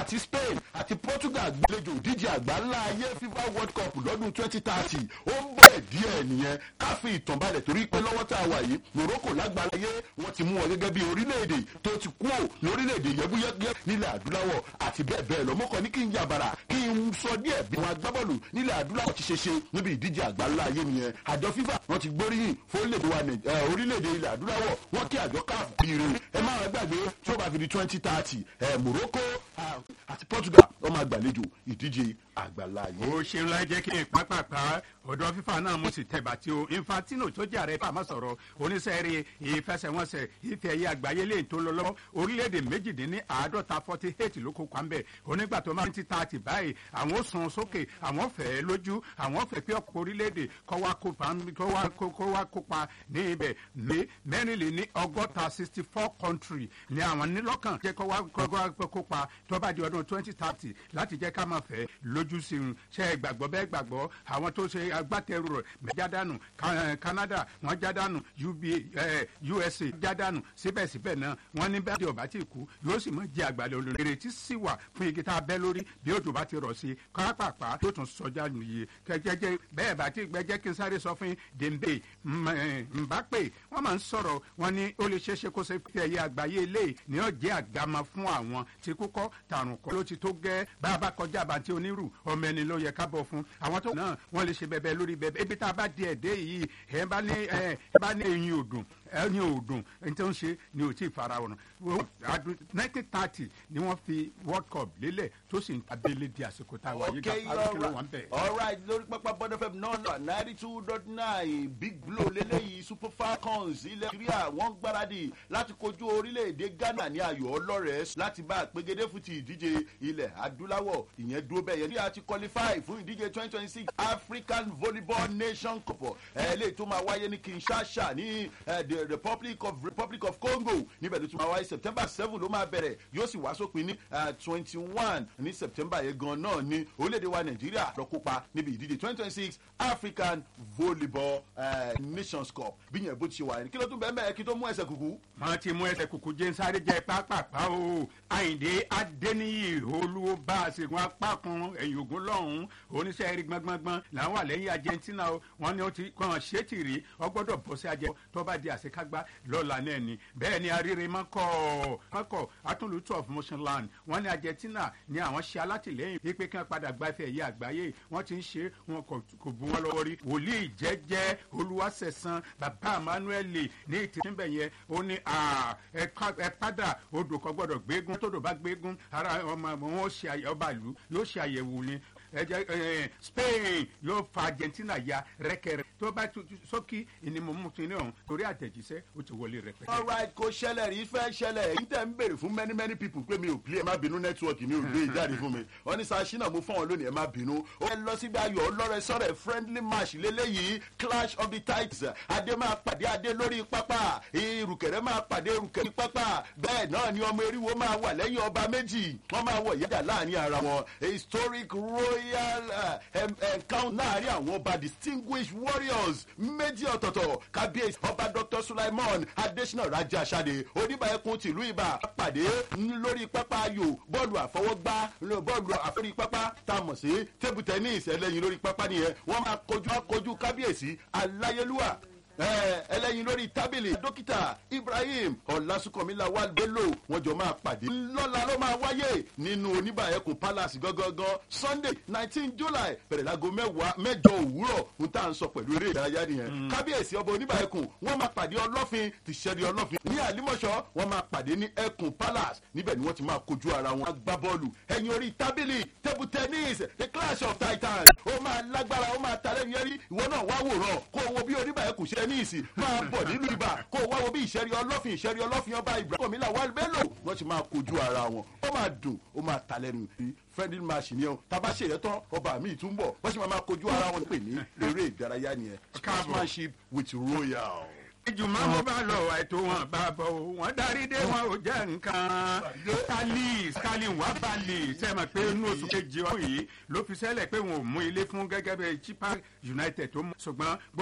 àti spain àti portugal gbàlejò ìdíje àgbà ńlá ayé fifa world cup lọ́dún twenty thirty ó ń bọ̀ díẹ̀ nìyẹn ká fi ìtàn balẹ̀ torí pé lọ́wọ́ tá a wà yìí morocco lágbàláyé wọ́n ti mú wọn gẹ́gẹ́ bí orílẹ̀-èdè tó ti kú ò lórílẹ̀-èdè yẹ́búyẹ́búyẹ́ nílẹ̀ adúláwọ̀ àti bẹ́ẹ̀ bẹ́ẹ̀ lọ mọ́kàn ní kí n yàbàrà kí n sọ díẹ̀ bí wọn agbábọ́ọ̀lù nílẹ̀ adúláwọ̀ ti ṣe ṣe níbi ìdíje àgbà ńlá ayé nìyẹn àjọ fifa wọn ti gbóríyìn fórílẹ̀-èdè wa Nàìj- eh, orílẹ̀-èdè ilẹ̀ adúláwọ̀ wọn kí àjọ káàf bìrì ẹ má wọn gbàgbé tí ó bá fi di twenty thirty morocco ah, àti portugal wọn máa gbàlejò ìdíje àgbà ńlá ayé. ó ṣeun láì jẹ́ kí n pápápá ọ̀dọ̀ fífa náà mo sì tẹ̀bà tí o infantino tó jẹ́ ààrẹ fàmọ́ sọ̀rọ̀ oníṣẹ́rí ìfẹsẹ̀wọnsẹ̀ ìfẹ́ ẹ̀yẹ àgbáyé lè tó lọ lọ́wọ́ orílẹ̀-èdè méjìdínní àádọ́ta forty eight ló kópa ń bẹ̀ onígbà tó máa ń ti ta àti báyìí àwọn ó sun sókè àwọn fẹ́ lójú àwọn fẹ́ pé ọkọ̀ orílẹ̀-èdè kọ́ wá kópa kọ́ wá kó- kó wá kópa ní ibẹ̀ ní mẹ́rìnlélẹ́ ní ọgọ́ta sixty four country ní àwọn nílọ́kàn jẹ́ kọ́ wá kọ́ wá kópa tó bá di ọdún twenty thirty láti jẹ́ ká máa fẹ́ lójú sí un ṣe é gbàgbọ́ bẹ́ẹ̀ gbàgbọ́ àwọn tó ṣe agbátẹrù rẹ̀ jádànù Ca- Canada wọ́n jádànù UBA, eh, USA jádànù síbẹ̀síbẹ̀ náà wọ́n ní bẹ́ẹ̀ tí ọba ti kú yóò sì mọ̀ jẹ́ àgbàlẹ̀ olórí ìrètí sì wà fún igi tá a bẹ́ lórí bí òjò bá ti rọ̀ sí i kápápá yóò tún sọjá nìyí kẹjẹjẹ bẹ́ẹ̀ bá ti gbẹjẹ́ kí n sáré sọ fún yín Dembe M- eh, Mbappe wọ́n máa ń sọ̀rọ̀ wọ́n ní ó lè ṣeéṣe kó ṣe fi ẹ̀yẹ àgbáyé ilé ní ọ̀jẹ̀ àgámá fún àwọn tí kúkọ́ tàrùn kọ́ ló ti tó gẹ́ bá a bá kọjá àbàntí onírù ọmọ ẹni ló yẹ ká bọ̀ fún àwọn tó náà wọ́n lè ṣe bẹ̀bẹ̀ lórí bẹ̀bẹ̀ ibi tá a bá di ẹ̀dẹ́ yìí ẹ̀ bá ní ẹ̀ bá ní ẹ̀yin òdùn ẹ̀yin òdùn ẹni tó ń ṣe ni ò tí ì fara wọn. nineteen thirty ni wọ́n fi world cup lélẹ̀ tó sì ń abẹ́lé di àsìkò tá a wà yìí ká okay parí kí ló wà ń bẹ̀. all right lórí pápá bọ́dọ̀ fm náà ninety two dot nine big blow lélẹ́yìí super falcons ilẹ̀ nàìjíríà wọ́n gbáradì láti kojú orílẹ̀-èdè ghana ní ayò ọlọ́rẹ̀ẹ́ láti bá àpégedé fún ti ìdíje ilẹ̀ adúláwọ̀ ìyẹn dúró bẹ́ẹ̀ yẹn bí a ti qualify fún ìdíje twenty twenty six african volleyball nation cup ẹ̀ lè tó máa wáyé ní kinshasa ní eh, the republic of republic of congo níbẹ̀ ló tún máa wáyé september seven ló máa bẹ̀rẹ̀ yóò sì wá sópin ní twenty one ní september yẹn gan náà ní orílẹ̀-èdè wa nàìjíríà lọ kópa níbi ìdíje twenty twenty six african volleyball uh, nations cup bí yẹn bó ti ṣe wà ní kí ló tún bẹ́ẹ̀ mẹ́ẹ̀ kí tó mú ẹsẹ̀ kúkú. wọ́n ti mú ẹsẹ̀ kùkù jẹ́ sáré jẹ́ pápápá o àyìndé adéníyì olúwo bá a ṣègùn apá kan ẹ̀yìn ògùn lọ́hùn-ún oníṣẹ́ eré gbọ́ngbọ́ngbọ́n làwọn wà lẹ́yìn argentina o wọ́n ní ó ti kàn ṣé tì rí ọgbọ́dọ̀ bọ́ sí ajẹ́ tó bá di àṣekágbá lọ́la náà ni bẹ́ẹ̀ ni arére mọ́kọ̀ mọ́kọ̀ atúlùtù of motion land wọ́n ní argentina ní àwọn ṣe alátìlẹ́yìn pípé kí wọ́n padà gba ife ẹ̀yẹ àgbáyé wọ́n ti ń ṣe wọn kò kò bu wọn lọ́wọ́ rí wòlíì jẹ́jẹ́ olúwaṣẹ̀san bàbá emmanuel ní ìtìsínbẹ̀ yẹn ó ní à, ẹ ká- ẹ padà odò kan gbọ́dọ̀ gbégún tódò bá gbégún ara ọmọ wọn ó ṣe àyè- ọba ìlú yóò ṣe àyẹ̀wò ni ẹ jẹ́ ẹ, spain yóò fa argentina ya rẹ́kẹrẹ́ tó bá tu- tu- sókí ìnimọ̀mú tí ní ọ̀hún torí àtẹ̀jíṣẹ́ ó ti wọlé rẹpẹtẹ. all right kò ṣẹlẹ̀ rí fẹ́ ṣẹlẹ̀ èyí tẹ̀ ń béèrè fún many many people pé mi ò play ẹ má bínú network mi ò gbé ìjáde fún mi wọ́n ní sashina mo fún wọn lónìí ẹ má bínú ó lọ síbi ayọ̀ ọlọ́rẹ̀ sọ̀rẹ̀ friendly match lélẹ́yìí clash of the titans adé máa pàdé adé lórí pápá ìrùkẹ̀rẹ̀ máa pàdé ìrùkẹ̀rẹ̀ pápá bẹ́ẹ̀ náà ni ọmọ eriwo máa wà lẹ́yìn ọba méjì wọ́n máa wọ̀ yájà láàrin ara wọn a historic royal uh, em- encounter láàrin àwọn ọba distinguished warriors méjì ọ̀tọ̀ọ̀tọ̀ kábíyèsí ọba dr sulaiman adesina raja sade oníbàákun tìlú ibà pàdé lórí pápá ayò bọ́ọ̀lù àfọwọ́gbá bọ́ọ̀lù àforí pápá tá a mọ̀ sí table tennis ẹlẹ́yin lórí pápá nìyẹn wọ́n máa kojú kojú kábíyèsí aláyélúwà ẹ, ẹlẹ́yin lórí tábìlì dókítà ibrahim ọ̀làsùnkànmílà wà bello wọn jọ máa pàdé lọ́la ló máa wáyé nínú oníbàyẹ̀kùn palace gangan sunday nineteen july bẹ̀rẹ̀ láago mẹ́wàá mẹ́jọ òwúrọ̀ ń tà ń sọ pẹ̀lú eré ìdárayá nìyẹn kábíyèsí ọba oníbàyẹ̀kùn wọn máa pàdé ọlọ́fin ti ṣẹ́rí ọlọ́fin ní àlímọ̀ṣọ́ wọn máa pàdé ní ẹkùn palace níbẹ̀ ni wọ́n ti máa kojú ara wọn gbá bọ́ọ̀lù ẹ̀yin orí tábìlì table tennis the clash of titans ó máa lágbára ó máa talẹ́ yẹrí ìwọ náà wá wòran kó o wo bí oníbàyẹ̀kùn ṣe ní ìsìn máa bọ̀ nínú ibà kó o wá wo bí ìṣẹ́rí ọlọ́fin ìṣẹ́rí ọlọ́fin ọba ibrahim ilà wà bello wọ́n ti máa kojú ara wọn ó máa dùn ó máa talẹ́ nu friendly match ni o taba ṣe yẹn tán ọba mi tún bọ̀ wọ́n sì máa máa kojú ara wọn pè ní eré ìdárayá nìyẹn sportsmanship with royal. ìjùmọ̀ mo bá lọ ètò wọn bá bọ̀ o wọ́n darí dé wọn ò jẹ́ nǹkan skali skali wà balẹ̀ sẹ́mi pé inú oṣù kejì ọ̀hún yìí ló fi sẹ́lẹ̀ pé wọn ò mú ilé fún gẹ́gẹ́ bí chipa united tó mú ṣùgbọ́n